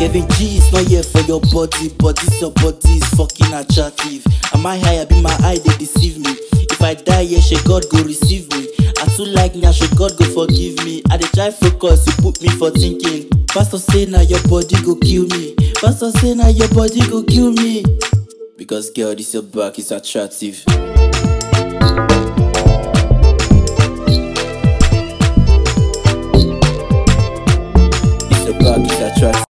Kevin G is not here for your body, but this your body is fucking attractive. Am I high? Be my eye they deceive me. If I die, yeah, she God go receive me. I too like now, she God go forgive me. I dey try focus, you put me for thinking. Pastor say now your body go kill me. Pastor say now your body go kill me. Because girl, this your back is attractive.